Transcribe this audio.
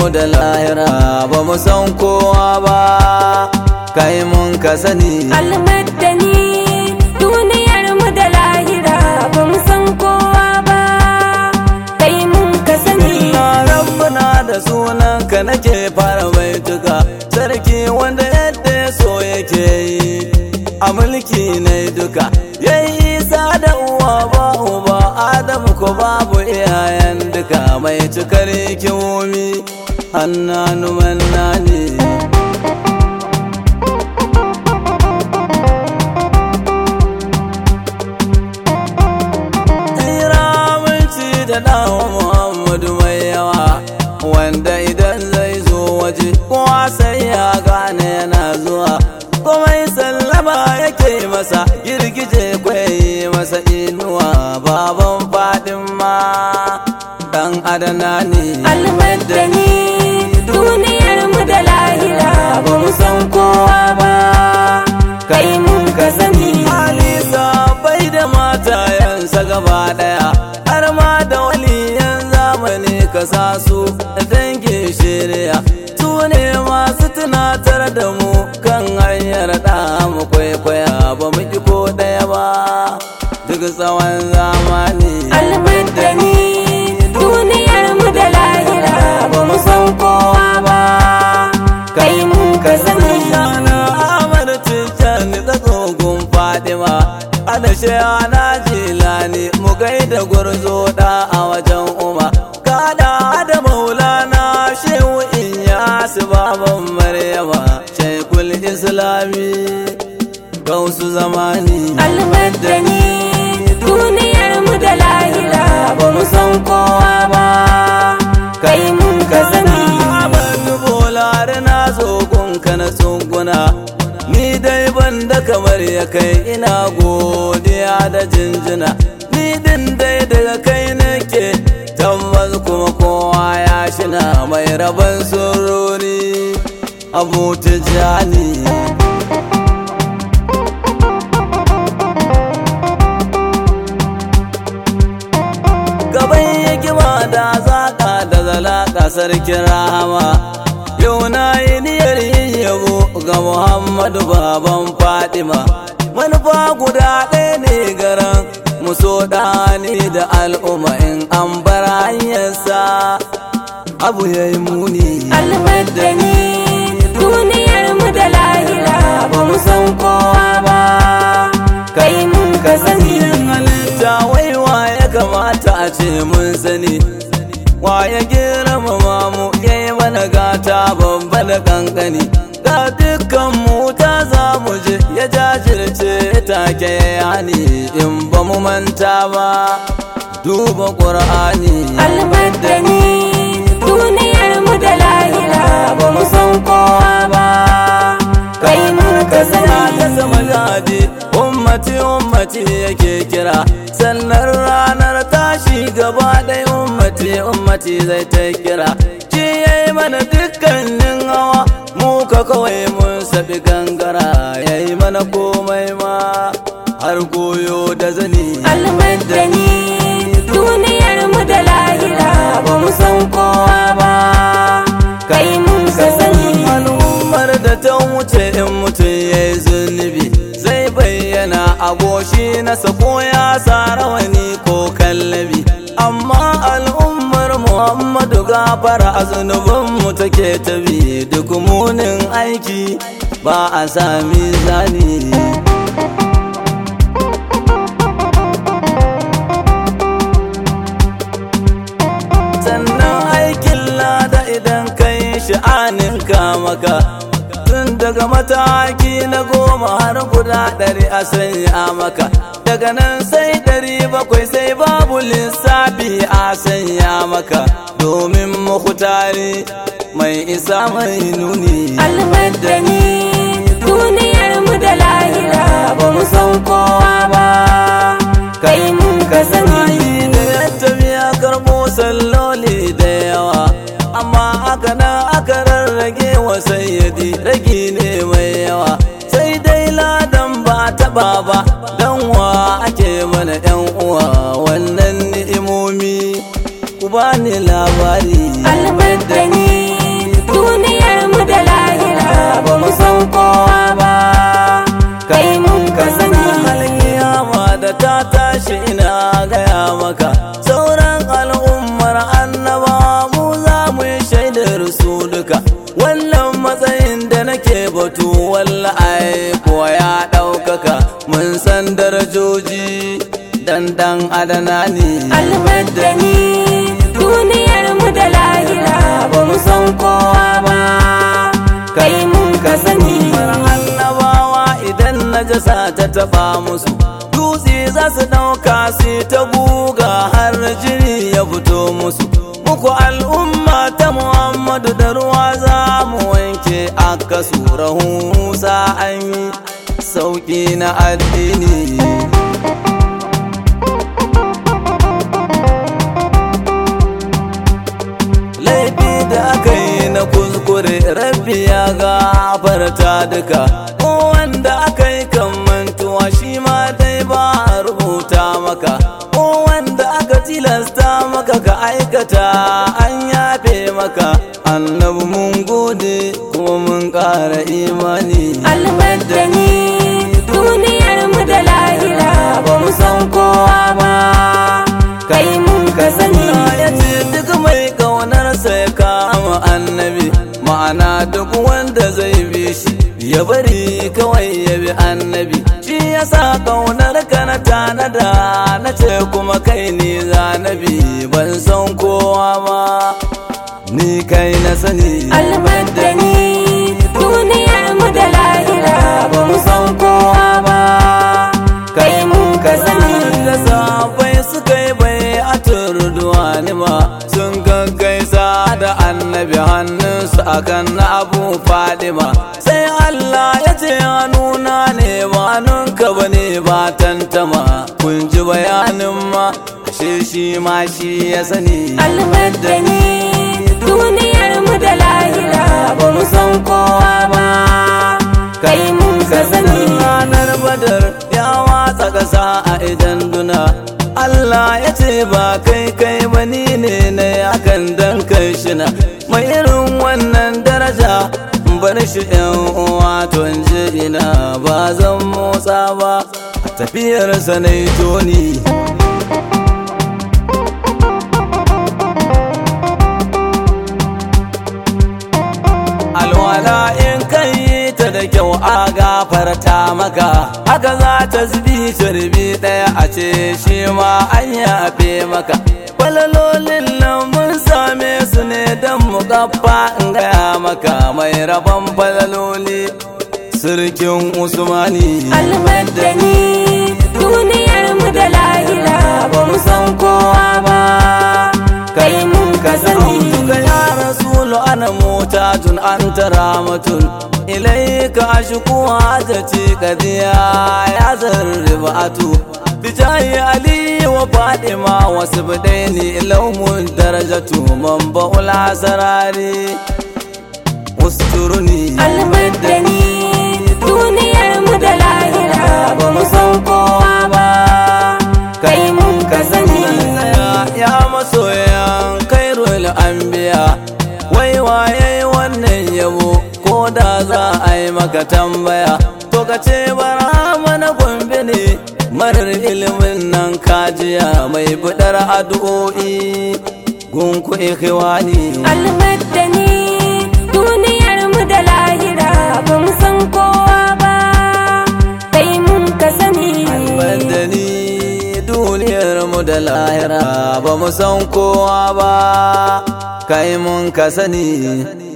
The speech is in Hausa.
da lahira ba mu san kowa ba kai mun ka sani almaddani duniyar mu da lahira ba mu san kowa ba kai mun ka sani na rabbana da sunan ka nake fara baituka sarki wanda yadda ya so yake yi a mulki na duka yayi isa da uwa ba uba adamu ko babu iyayen duka mai cikar hikimomi hannanu mannani Ramunci da ɗawa Muhammadu mai yawa wanda idan zai zo waje kowa sai ya gane yana zuwa komai sallama yake masa girgije kwaye masa inuwa baban fadin ma dan adana ne almaddani duniyar mu da lahira ba mu san kowa ba kai mun ka sani Alisa bai da matayensa gaba daya har ma da waliyan zamani ka sa su da dangin shirya su ne masu tunatar da mu kan hanyar da mu kwaikwaya ba mu ki ko daya ba duk tsawon zamani almaddani duniyar mu da lahira ba mu san kowa ba kai mun ka sani Sana Ahmad Tijjani da tsogon Fadima Alashe ana jilani mu gaida gwarzo da a wajen Uma Kada da Maulana Shehu Inyas baban Maryama Shekul Islami Gausu zamani almaddani duniyar mu da lahira ba mu san kowa ba kai mun ka sani Ahmadu Bolare na zogon ka na tsunguna Ni dai ban da kamar ya kai ina godiya da jinjina Ni din dai daga kai nake tabbas kuma kowa ya shina mai rabon sururi Abu Tijjani gaban hikima da zaka da zalaka sarkin rahama yau na yi niyyar yin yabo ga muhammadu baban fadima manufa guda ɗaya ne garan muso ɗani da al'umma in an bar hanyarsa abu ya yi muni almaddani duniyar mu da lahira ba mu san kowa ba kai mun ka sani halitta waiwa ya kamata a ce mun sani wa ya girmama mu ya yi mana gata babba da kankani ga dukkan mu ta za mu je ya jajirce take yani in ba mu manta ba duba ƙur'ani almaddani duniyar mu da lahira ba mu san kowa ba kai mun ka sana sani ta sama jadi ummati ummati yake kira sannan ranar tashi gaba ɗaya ummati ummati zai ta kira shi yayi mana dukkanin hawa mu ka kawai mun sabi gangara yayi mana komai ma har goyo da zani almaddani duniyar mu da lahira ba mu san kowa ba kai mun ka sani al'ummar da ta wuce in mutum ya yi zunubi zai bayyana a goshi na sako ya sa rawani ko kallabi amma al'ummar muhammadu gafara a zunubinmu take tabi duk munin aiki ba a sami zani sannan aikin lada idan kai sha'anin maka tun daga mataki na goma har guda ɗari a sanya maka daga nan sai ɗari bakwai sai babu lissafi a sanya maka domin mahutari mai isa mai nuni almaddani duniyar mu da lahira ba mu san kowa ba kai mun ka sani Yi da ya tafiya karɓo salloli da yawa amma aka nan aka rarrage wa sayyadi ragi ne mai yawa sai dai ladan ba taɓa ba dan wa ake mana yan uwa wannan ni'imomi ku bani labari almaddani dan adanani almaddani duniyar mu da lahira ba mu san kowa ba kai mun ka sani annabawa idan najasa ta taba musu dutse za su ɗauka su ta guga har jini ya fito musu muku al'umma ta muhammadu da ruwa za mu wanke aka rahusa an yi sauƙi na addini laifi da aka yi na kuskure rabbi ya gafarta duka ko wanda aka yi kan mantuwa shi ma dai ba a rubuta maka ko wanda aka tilasta maka ka aikata an yafe maka annabi mun gode kuma mun ƙara imani almaddani duniyar mu da lahira ba mu san kowa ba kai mun ka sani ya ce duk mai ƙaunarsa ya kama annabi ma'ana duk wanda zai bi shi ya bari kawai ya bi annabi shi ya sa ƙaunar ka na tanada na ce kuma kai ni zanabi ban san kowa ma ni kai na sani almaddani duniyar mu da lahira ba mu san kowa ba kai mun ka sani da safai suka yi bai a turduwani ma sun gaggaisa da annabi hannunsu akan na abu fadima sai Allah ya ce hannuna ne ba hannunka ba ne ba tantama kun ji bayanin ma ashe shi ma shi ya sani almaddani duniyar mu da lahira ba mu san kowa ba kai mun ka sani ranar badar ya watsa ƙasa a idan duna Allah ya ce ba kai kai ba ni ne na akan dan kai shina mai irin wannan daraja bar shi yan uwa to in ji ina ba zan motsa ba a tafiyarsa na toni alwala in kai ta da kyau a gafarta maka haka za ta zubi turbi ɗaya a ce shi ma an yafe maka falalolin nan mun same su ne don mu gaffa in gaya maka mai rabon falaloli sirkin usmani almaddani duniyar mu da lahira ba mu san kowa ba kai mun ka sani Ka ya rasulu ana mutajun an taramatun ilaika ashku hajati qadiya ya zarribatu bijahi ali wa fadima wa sibdaini ilawmun darajatu man ba'ul asrari usturuni almaddani duniyar mu da lahira ba mu san kowa ba kai mun ka sani ya masoyan kairul anbiya wai waye wannan yabo ko da za a yi maka tambaya to ka ce bara mana gombe ne marar ilimin nan kajiya mai budar addu'o'i gunku ikhwani almaddani duniyar mu da lahira ba mu san kowa ba kai mun ka sani Bandani duniyar mu da lahira ba mu san kowa ba kai mun ka sani